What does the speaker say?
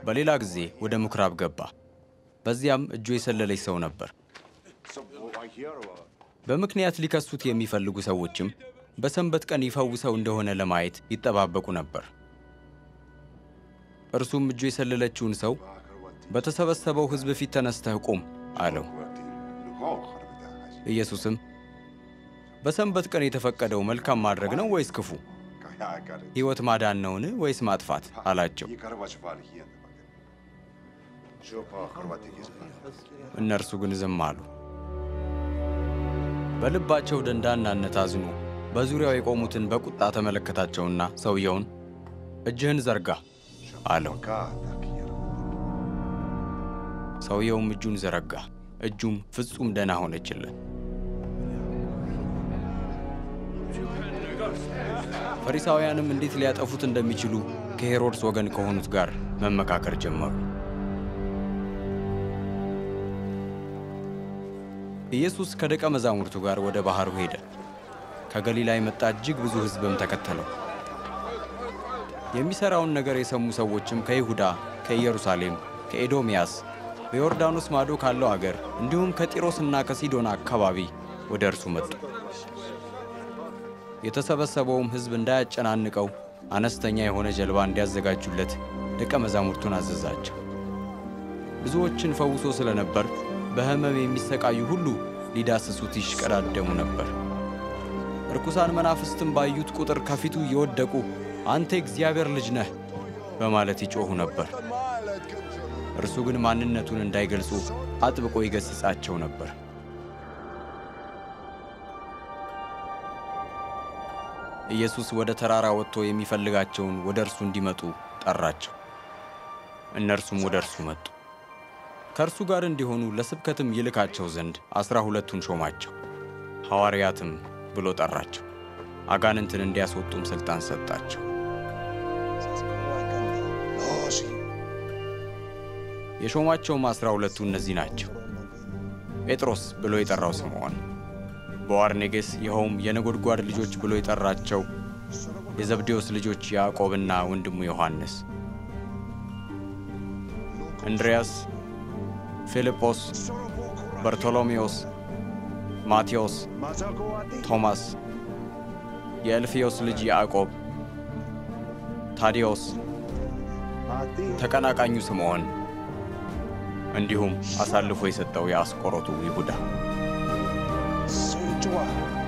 በሌላ ጊዜ ወደ ምኩራብ ገባ። በዚያም እጁ የሰለለች ሰው ነበር። በምክንያት ሊከሱት የሚፈልጉ ሰዎችም በሰንበት ቀን ይፈውሰው እንደሆነ ለማየት ይጠባበቁ ነበር። እርሱም እጁ የሰለለችውን ሰው በተሰበሰበው ሕዝብ ፊት ተነስተህ ቁም አለው። ኢየሱስም በሰንበት ቀን የተፈቀደው መልካም ማድረግ ነው ወይስ ክፉ? ሕይወት ማዳን ነውን ወይስ ማጥፋት? አላቸው። እነርሱ ግን ዝም አሉ። በልባቸው ደንዳናነት አዝኖ በዙሪያው የቆሙትን በቁጣ ተመለከታቸውና ሰውየውን እጅህን ዘርጋ አለው። ሰውየውም እጁን ዘረጋ፣ እጁም ፍጹም ደህና ሆነችለት። ፈሪሳውያንም እንዴት ሊያጠፉት እንደሚችሉ ከሄሮድስ ወገን ከሆኑት ጋር መመካከር ጀመሩ። ኢየሱስ ከደቀ መዛሙርቱ ጋር ወደ ባሕሩ ሄደ። ከገሊላ የመጣ እጅግ ብዙ ሕዝብም ተከተለው። የሚሠራውን ነገር የሰሙ ሰዎችም ከይሁዳ፣ ከኢየሩሳሌም፣ ከኤዶምያስ፣ በዮርዳኖስ ማዶ ካለው አገር እንዲሁም ከጢሮስና ከሲዶና አካባቢ ወደ እርሱ መጡ። የተሰበሰበውም ሕዝብ እንዳያጨናንቀው አነስተኛ የሆነ ጀልባ እንዲያዘጋጁለት ደቀ መዛሙርቱን አዘዛቸው። ብዙዎችን ፈውሶ ስለነበር በሕመም የሚሰቃዩ ሁሉ ሊዳስሱት ይሽቀዳደሙ ነበር። ርኩሳን መናፍስትም ባዩት ቁጥር ከፊቱ እየወደቁ አንተ የእግዚአብሔር ልጅ ነህ በማለት ይጮኹ ነበር። እርሱ ግን ማንነቱን እንዳይገልጹ አጥብቆ ይገሥጻቸው ነበር። ኢየሱስ ወደ ተራራ ወጥቶ የሚፈልጋቸውን ወደ እርሱ እንዲመጡ ጠራቸው። እነርሱም ወደ እርሱ መጡ። ከእርሱ ጋር እንዲሆኑ ለስብከትም ይልካቸው ዘንድ ዐሥራ ሁለቱን ሾማቸው። ሐዋርያትም ብሎ ጠራቸው። አጋንንትን እንዲያስወጡም ሥልጣን ሰጣቸው። የሾማቸውም ዐሥራ ሁለቱ እነዚህ ናቸው። ጴጥሮስ ብሎ የጠራው ስምዖን፣ ቦአርኔጌስ ይኸውም የነጎድጓድ ልጆች ብሎ የጠራቸው የዘብዴዎስ ልጆች ያዕቆብና ወንድሙ ዮሐንስ፣ እንድርያስ፣ ፊልጶስ፣ በርቶሎሜዎስ፣ ማቴዎስ፣ ቶማስ፣ የእልፍዮስ ልጅ ያዕቆብ፣ ታዲዮስ፣ ተቀናቃኙ ስምዖን እንዲሁም አሳልፎ የሰጠው የአስቆሮቱ ይሁዳ።